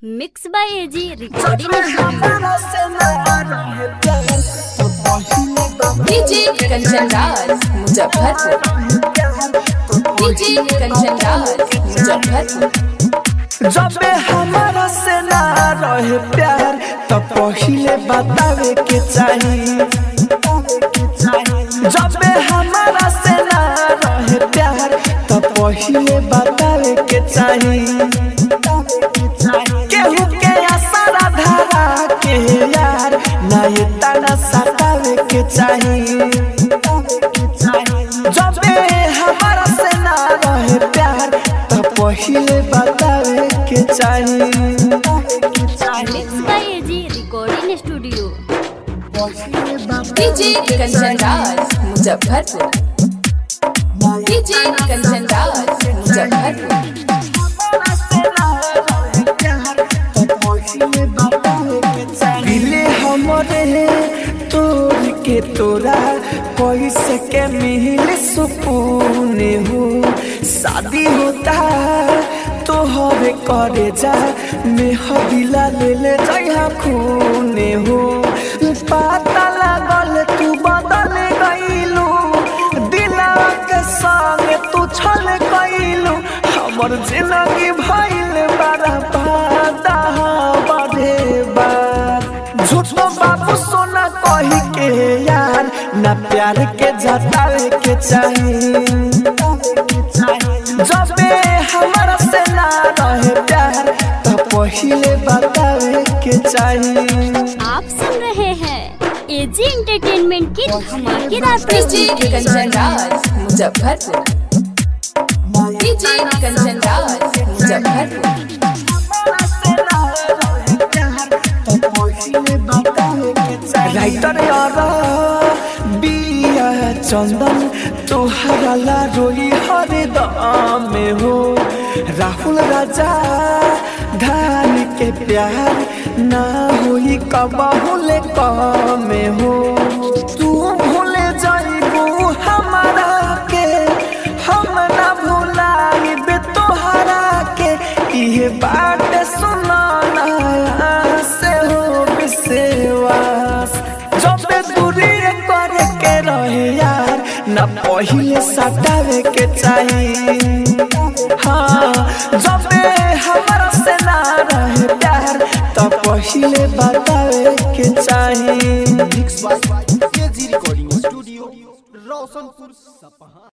mix by AG recording DJ Kanchan Raj Muzaffarpur DJ Kanchan Raj Muzaffarpur जबे हमारा से ना रहे प्यार तो पहिले बतावे के चाही जबे हमारा से ना रहे प्यार तो पहिले बतावे के चाही केहू के आसारा धारा के यार ना ये तना सतावे के चाही जबे हमारा से ना रहे प्यार तो पहिले बतावे के चाही mix by AG recording studio DJ Kanchan Raj Muzaffarpur DJ Kanchan Raj Muzaffarpur दिले हमरे तोर के तोरा कैसे के मिल सुकून हो शादी होता तो हवे करे जा मेहदिला ले ले जइहा खून हो पता लागल तू बदल गईलू दिला के संग तू छल गईलू हमर जिंदगी भइल बड़ा बादा बढ़े बार झूठो बाबू सोना कही के यार ना प्यार के जतावे के चाही जबे हमारा से ना रहे प्यार तो पहिले बतावे के चाही आप सुन रहे हैं एजी एंटरटेनमेंट की धमाकेदार डीजे प्रस्तुति कंचन राज मुजफ्फरपुर डीजे कंचन राज मुजफ्फरपुर राइटर यार बिया चंदन तोहरा ला रोई हरे दाम में हो राहुल राजा धान के प्यार ना होई कबहुले कम में हो तू भूले जाइबू हमारा के हम ना भुलाइबे तोहरा के इहे बात सुनाना से हो विश्वास जब दूरी करे के रहे यार न पहिले सटावे के चाही हाँ जब हमारा से ना रहे प्यार तो पहिले बतावे के चाही mix by AG recording studio Roshanpur सपहा